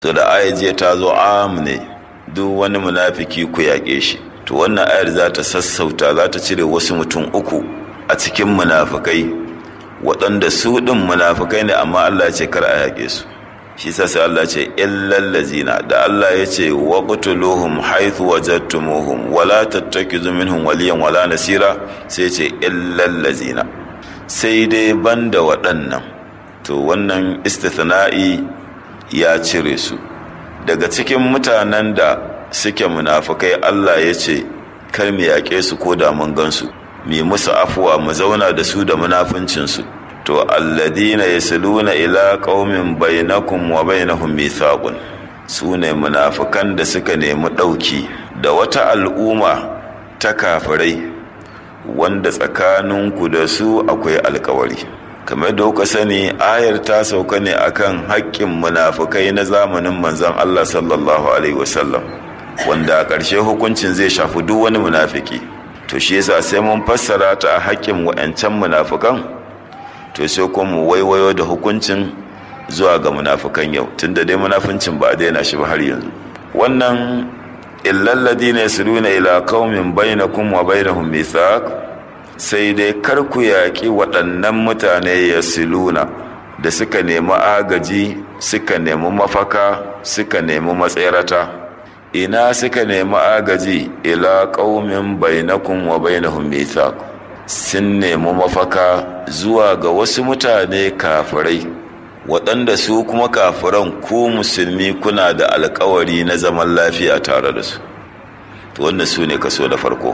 to da aya jiya ta zo am ne duk wani munafiki ku yaƙe shi to wannan ayar za ta sassauta za ta cire wasu mutum uku a cikin munafikai waɗanda su ɗin munafikai ne amma Allah ce kar a yaƙe su shi sa sai Allah ce illal lazina da Allah ya ce wa qutuluhum haythu wajadtumuhum wala tattakizu minhum waliyan wala nasira sai ce illal lazina sai dai banda waɗannan to wannan istithna'i ya cire su daga cikin mutanen da suke munafukai Allah ya ce kar mu yaƙe su ko da mun gansu mu musu afuwa mu zauna da su da munafuncinsu to alladina yasluna ila qaumin bainakum wa bainahum mithaqun su ne munafukan da suka nemi ɗauki da wata al'umma ta kafirai wanda tsakaninku da su akwai alkawari kamar da kuka sani ayar ta sauka ne akan haƙƙin munafukai na zamanin manzon Allah sallallahu alaihi wasallam wanda a ƙarshe hukuncin zai shafi duk wani munafiki to shi yasa sai mun fassara ta a haƙƙin wa'ancan munafukan to sai kuma mu waiwayo da hukuncin zuwa ga munafukan yau tunda dai munafincin ba a daina shi ba har yanzu wannan illal ladina yasluna ila qaumin bainakum wa bainahum mithaq sai dai kar ku yaƙi waɗannan mutane ya siluna da suka nemi agaji suka nemi mafaka suka nemi matsayarata ina suka nemi agaji ila ƙaumin bainakun wa bainahum mithaq sun nemi mafaka zuwa ga wasu mutane kafirai waɗanda su kuma kafiran ku musulmi kuna da alkawari na zaman lafiya tare da su wannan su ne kaso da farko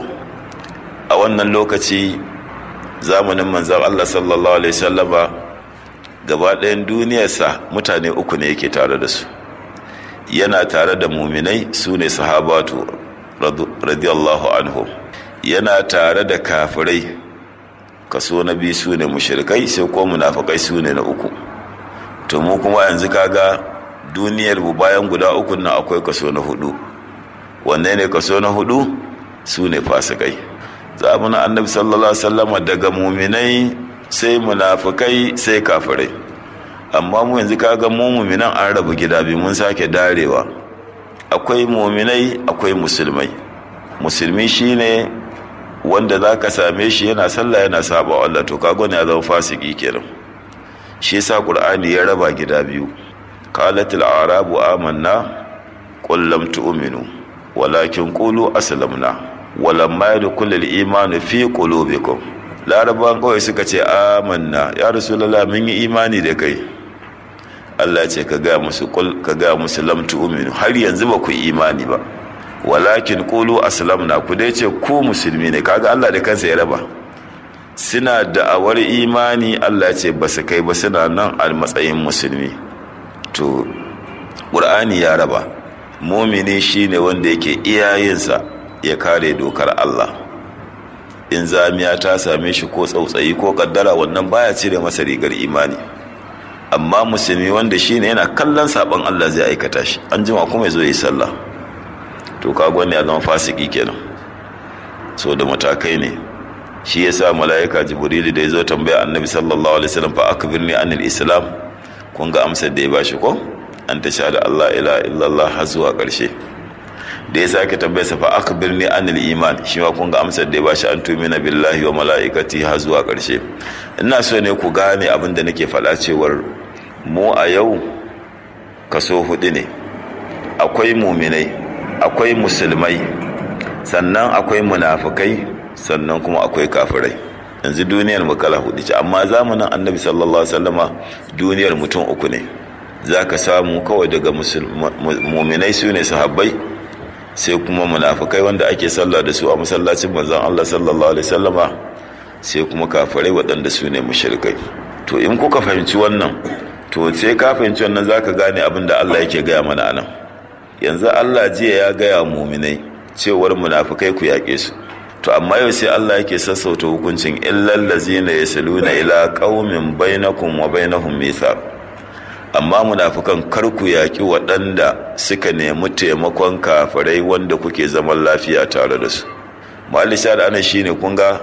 a wannan lokaci zamanin manzan Allah sallallahu Alaihi sallama gaba ɗayan duniyarsa mutane uku ne yake tare da su yana tare da muminai su ne sahabatu radiyallahu anhu yana tare da kafirai kaso na biyu su ne mushrikai sai ko munafakai su ne na uku to mu kuma yanzu kaga duniyar mu bayan guda uku nan akwai kaso na hudu wanne ne kaso na hudu su ne fasikai zamanin annabi sallallahu alaihi wasallam daga muminai sai munafikai sai kafirai amma mu yanzu kaga mu muminan an rabu gida biyu mun sake darewa akwai muminai akwai musulmai musulmi shine wanda zaka same shi yana sallah yana saba Allah to kaga ne ya zama fasiki kenan shi yasa qur'ani ya raba gida biyu qalatil arabu amanna qul lam tu'minu walakin qulu aslamna walamma yadkhul al-iman fi qulubikum larabawan kawai suka ce amanna ya rasulullah mun yi imani da kai Allah ce ka ga musu kul ka ga musu lam tu'minu har yanzu ba ku imani ba walakin qulu aslamna ku dai ce ku musulmi ne kaga Allah da kansa ya raba suna da'awar imani Allah ce ba su kai ba suna nan a matsayin musulmi to qur'ani ya raba mumini shine wanda yake iyayensa ya kare dokar Allah in zamiya ta same shi ko tsautsayi ko kaddara wannan baya cire masa rigar imani amma musulmi wanda shine yana kallon sabon Allah zai aikata shi an jima kuma ya zo yi sallah to kaga wani ya zama fasiki kenan so da matakai ne shi yasa mala'ika jibrilu da ya zo tambaya annabi sallallahu alaihi wasallam fa akbirni anil islam kun ga amsar da ya bashi ko an ta sha da Allah ila illallah har zuwa ƙarshe da ya sake tambayarsa fa akbirni anil iman shi ma kun ga amsar da ya bashi an tumina billahi wa mala'ikati har zuwa ƙarshe ina so ne ku gane abin da nake faɗa cewar mu a yau kaso hudu ne akwai muminai akwai musulmai sannan akwai munafukai sannan kuma akwai kafirai yanzu duniyar mu kala hudu ce amma zamanin annabi sallallahu alaihi wasallama duniyar mutum uku ne za ka samu kawai daga muminai su ne sahabbai sai kuma munafukai wanda ake sallah da su a masallacin manzon Allah sallallahu alaihi wasallama sai kuma kafirai waɗanda su ne mushrikai to in kuka fahimci wannan to sai ka fahimci wannan zaka gane abin da Allah yake gaya mana anan yanzu Allah jiya ya gaya muminai cewar munafukai ku yaƙe su to amma yau sai Allah yake sassauta hukuncin illal ladzina yasluna ila qaumin bainakum wa bainahum mithaq amma munafukan kar ku yaƙi waɗanda suka nemi taimakon kafirai wanda kuke zaman lafiya tare da su malisha da ana shine kun ga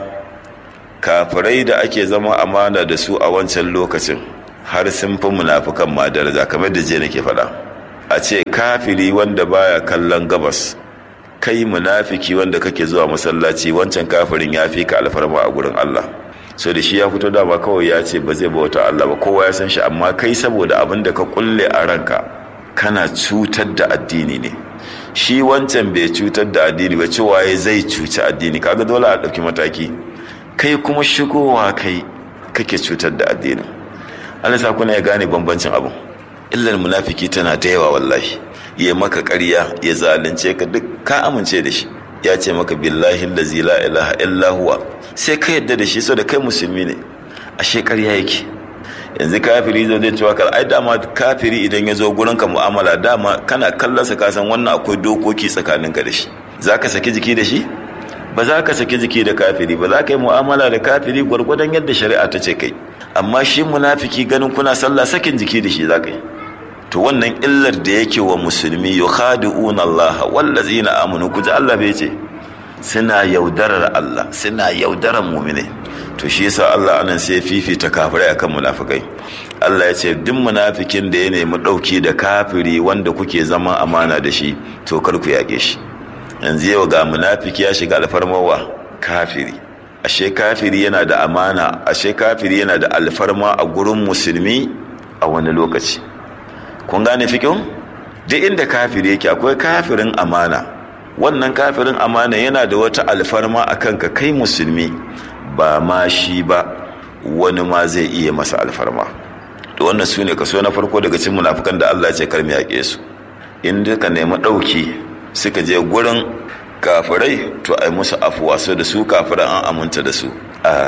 kafirai da ake zama amana da su a wancan lokacin har sun fi munafukan ma daraja kamar da je nake faɗa a ce kafiri wanda baya kallon gabas kai munafiki wanda kake zuwa masallaci wancan kafirin ya fi ka alfarma a gurin Allah so da shi ya fito dama kawai ya ce ba zai bauta Allah ba kowa ya san shi amma kai saboda abin da ka kulle a ranka kana cutar da addini ne shi wancan bai cutar da addini ba cewa ya zai cuci addini kaga dole a ɗauki mataki kai kuma shigowa kai kake cutar da addini Allah sa kuna ya gane bambancin abu illar munafiki tana da yawa wallahi ya maka ƙarya ya zalunce ka duk ka amince da shi ya ce maka billahi allazi la ilaha illa huwa sai ka yadda da shi so da kai musulmi ne ashe ƙarya yake yanzu kafiri zai zai cewa kar ai dama kafiri idan ya zo gurin ka mu'amala dama kana kallon sa ka san wannan akwai dokoki tsakanin ka da shi zaka saki jiki da shi ba za ka saki jiki da kafiri ba za ka yi mu'amala da kafiri gwargwadon yadda shari'a ta ce kai amma shi munafiki ganin kuna sallah sakin jiki da shi za ka yi to wannan illar da yake wa musulmi yukhadi'una Allah wallazina amanu kuji Allah bai ce suna yaudarar Allah suna yaudarar mu'mine to shi yasa Allah anan sai fifita kafirai akan munafikai Allah ya ce duk munafikin da ya nemi dauki da kafiri wanda kuke zama amana da shi to kar ku yake shi yanzu yau ga munafiki ya shiga alfarmawa kafiri ashe kafiri yana da amana ashe kafiri yana da alfarma a gurin musulmi a wani lokaci kun gane fikin duk inda kafiri yake akwai kafirin amana wannan kafirin amana yana da wata alfarma a kanka kai musulmi ba ma shi ba wani ma zai iya masa alfarma da wannan su ne kaso na farko daga cikin munafukan da Allah ce karmi yaƙe su in ka nemi ɗauki suka je gurin kafirai to ai musu afuwa so da su kafiran an aminta da su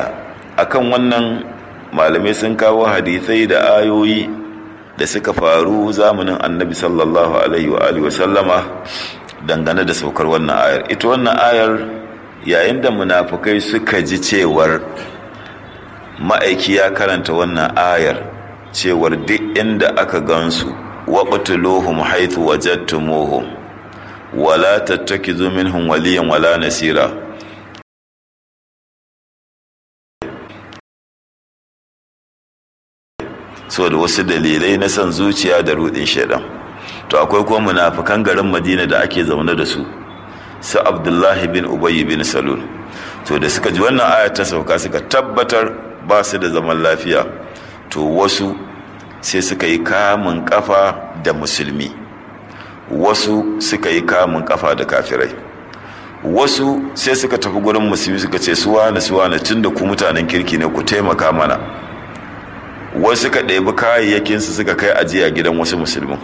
a kan wannan malamai sun kawo hadisai da ayoyi da suka faru zamanin annabi sallallahu alaihi wa alihi sallama dangane da saukar wannan ayar ita wannan ayar yayin da munafukai suka ji cewar ma'aiki ya karanta wannan ayar cewar duk inda aka gansu waqtuluhum haythu wajadtumuhum wala tattakizu minhum waliyan wala nasira so da wasu dalilai na son zuciya da rudin shaidan to akwai kuma munafikan garin madina da ake zaune da su su abdullahi bin ubayy bin salul to da suka ji wannan aya ta sauka suka tabbatar ba su da zaman lafiya to wasu sai suka yi kamun kafa da musulmi wasu suka yi kamun kafa da kafirai wasu sai suka tafi gurin musulmi suka ce suwane suwane tun da ku mutanen kirki ne ku taimaka mana wasu suka ɗebi kayayyakinsu suka kai ajiya gidan wasu musulmin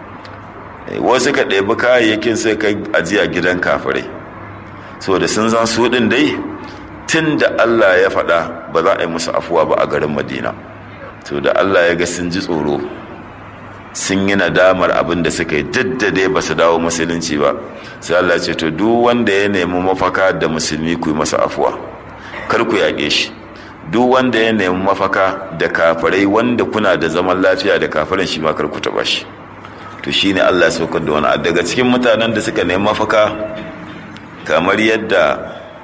wasu suka ɗebi kayayyakin suka kai ajiya gidan kafirai saboda sun zan su ɗin dai tun da allah ya faɗa ba za a yi musu afuwa ba a garin madina to da allah ya ga sun ji tsoro sun yi nadamar abin da suka yi daddade ba su dawo musulunci ba sai Allah ce to duk wanda ya nemi mafaka da musulmi ku yi masa afuwa kar ku yaƙe shi duk wanda ya nemi mafaka da kafirai wanda kuna da zaman lafiya da kafirin shi ma kar ku taɓa shi to shine Allah ya saukar da wani daga cikin mutanen da suka nemi mafaka kamar yadda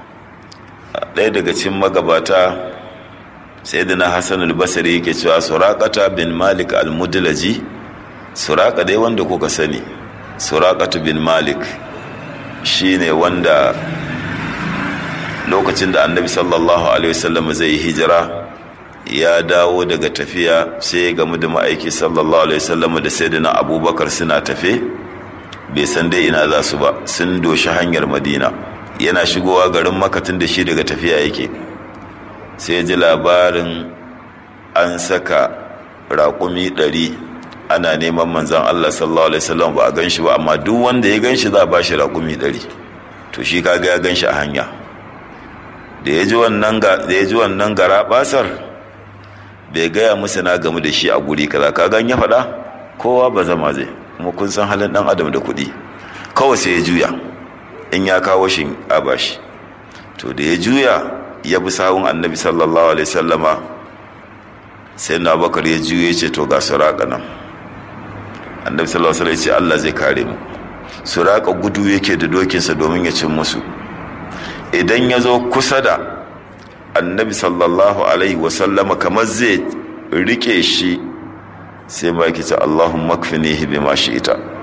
ɗaya daga cikin magabata sayyidina Hassan al-Basri yake cewa Suraqata bin Malik al-Mudlaji suraka dai wanda kuka sani surakatu bin malik shine wanda lokacin da annabi sallallahu alaihi wasallam zai hijira ya dawo daga tafiya sai ya gamu da ma'aiki sallallahu alaihi wasallam da sayyidina abubakar suna tafe bai san dai ina za su ba sun doshi hanyar madina yana shigowa garin makatin da shi daga tafiya yake sai ya ji labarin an saka raƙumi ɗari ana neman manzan Allah sallallahu alaihi wasallam ba a gan shi ba amma duk wanda ya gan shi za a ba shi raƙumi ɗari to shi kaga ya gan shi a hanya da ya ji wannan da ya ji wannan gara basar bai gaya musu na gamu da shi a guri kaza ka gan ya faɗa kowa ba zama zai kuma kun san halin ɗan adam da kuɗi kawai sai ya juya in ya kawo shi a bashi to da ya juya ya bi sawun annabi sallallahu alaihi wasallama sai na bakar ya juya ya ce to ga suraka nan annabi sallallahu alaihi wasallam ya ce Allah zai kare mu suraka gudu yake da dokinsa domin ya cin musu idan ya zo kusa da annabi sallallahu alaihi wasallama kamar zai rike shi sai ma yake ce Allahumma kfinihi bima shi'ita